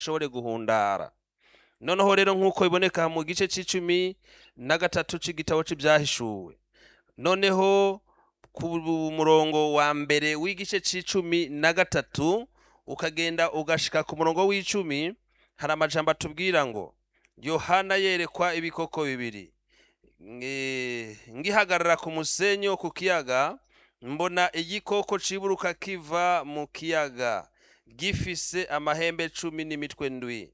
ashobore guhundara noneho rero nk'uko biboneka mu gice c'icumi na gatatu c'igitabo c'ibyahishuwe noneho ku murongo wa mbere w'igice c'icumi na gatatu ukagenda ugashika ku murongo w'icumi hari amajambo atubwira ngo yohana yerekwa ibikoko bibiri Nge- ngihagarara ku musenyi wo ku kiyaga mbona igikoko ciburuka kiva mu kiyaga gifise amahembe cumi n'imitwe ndwi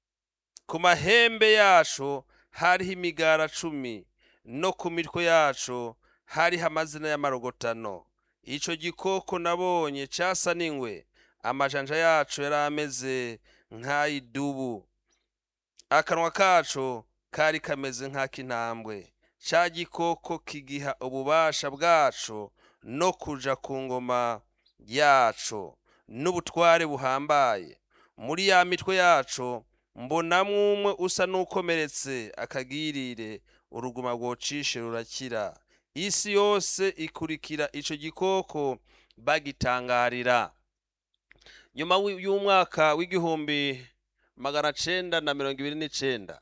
ku mahembe yaco hariho imigara cumi no ku mitwe yaco hariho amazina y'amarogotano ico gikoko nabonye casa n'ingwe amajanja yaco yari ameze nk'ay'idubu akanwa kaco kari kameze nk'ak'intambwe ca gikoko kigiha ububasha bwaco no kuja ku ngoma yaco n'ubutware buhambaye muri ya mitwe yaco mbonamwo umwe usa n'ukomeretse akagirire uruguma rwocishe rurakira isi yose ikurikira ico gikoko bagitangarira nyuma wi- y'umwaka w'igihumbi magana cenda na mirongo ibiri n'icenda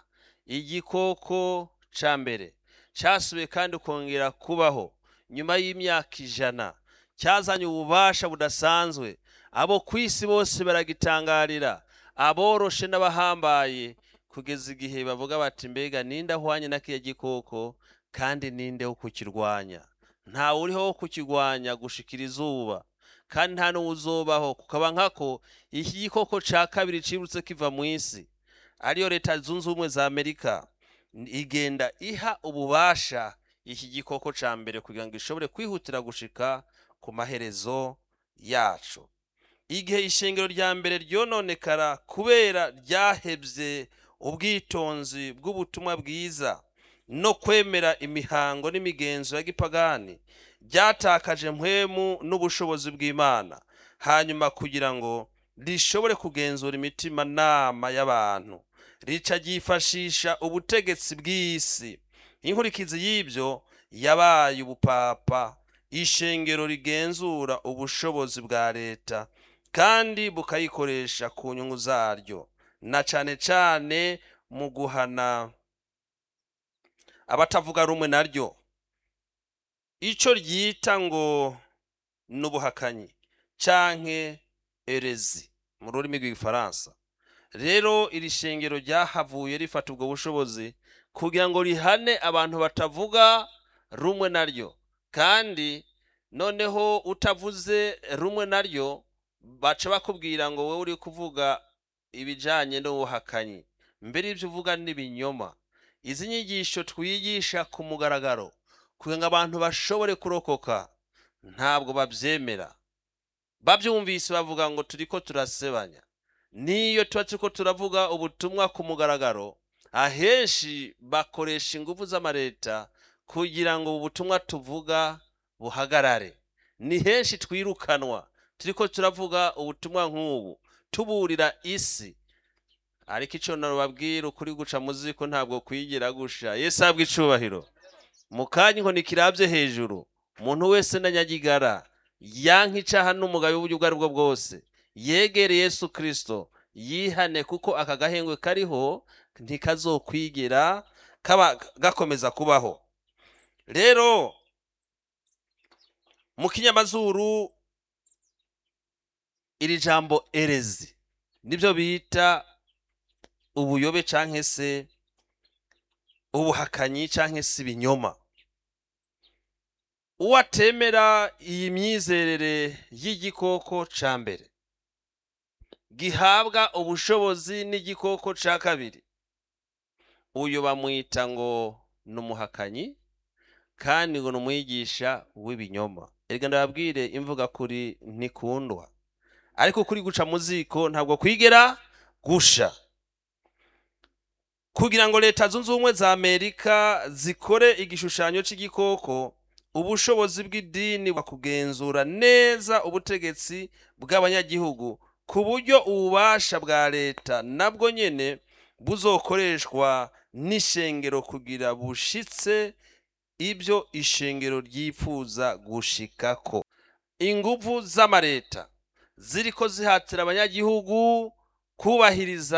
igikoko ca mbere casubiye kandi kongera kubaho nyuma y'imyaka ijana cyazanye ububasha budasanzwe abo ku isi bose baragitangarira aboroshe n'abahambaye kugeza igihe bavuga bati mbega ninde ahwanye na kiya gikoko kandi ninde wo kukirwanya ntawe uriho wo kukirwanya gushikira izuba kandi nta n'uwo uzobaho kukaba nkako iki gikoko ca kabiri cibutse kiva mu isi ariyo leta zunze ubumwe za amerika igenda iha ububasha iki gikoko ca mbere kugira ngo ishobore kwihutira gushika ku maherezo yaco igihe ishengero rya mbere ryononekara kubera ryahevye ubwitonzi bw'ubutumwa bwiza no kwemera imihango n'imigenzo ya gipagani ryatakaje mpwemu n'ubushobozi bw'imana hanyuma kugira ngo rishobore kugenzura imitima nama y'abantu rica ryifashisha ubutegetsi bw'isi inkurikizi y'ibyo yabaye ubupapa ishengero rigenzura ubushobozi bwa leta kandi bukayikoresha ku nyungu zaryo na cane cane mu guhana abatavuga rumwe naryo ico ryita ngo n'ubuhakanyi canke erezi mu rurimi rw'igifaransa rero iri shengero ryahavuye rifata ubwo bushobozi kugira ngo rihane abantu batavuga rumwe naryo kandi noneho utavuze rumwe naryo baca bakubwira ngo wowe uri kuvuga ibijanye n'ubuhakanyi mbere ibyo uvuga n'ibinyoma izi nyigisho twigisha ku mugaragaro kugira ngo abantu bashobore kurokoka ntabwo babyemera babyumvise bavuga ngo turiko turasebanya niyo tuba turiko turavuga ubutumwa ku mugaragaro ahenshi bakoresha ingufu z'amareta kugira ngo ubu butumwa tuvuga buhagarare ni henshi twirukanwa turiko turavuga ubutumwa nk'ubu tuburira isi ariko ico nababwira ukuri guca mu ziko ntabwo kwigira gusha yesu ahabwa icubahiro mu kanya inkoni kirabye hejuru umuntu wese na nyagigara yanka icaha n'umugayo w'uburyo ubwo ari bwo bwose yegere yesu kristo yihane kuko aka gahengwe kariho ntikazokwigera kaba gakomeza kubaho rero mu kinyamazuru iri jambo erezi nibyo bita ubuyobe canke se ubuhakanyi canke se ibinyoma uwatemera iyi myizerere y'igikoko ca mbere gihabwa ubushobozi n'igikoko ca kabiri uyu bamwita ngo ni umuhakanyi kandi ngo ni umwigisha w'ibinyoma erega ndababwire imvuga kuri ntikundwa ariko kuri guca mu ziko ntabwo kwigera gusha kugira ngo leta zunze ubumwe za amerika zikore igishushanyo c'igikoko ubushobozi bw'idini kugenzura neza ubutegetsi bw'abanyagihugu ku buryo ububasha bwa leta nabwo nyene buzokoreshwa n'ishengero kugira bushitse ibyo ishengero ryifuza gushikako inguvu z'amareta ziriko zihatira abanyagihugu kubahiriza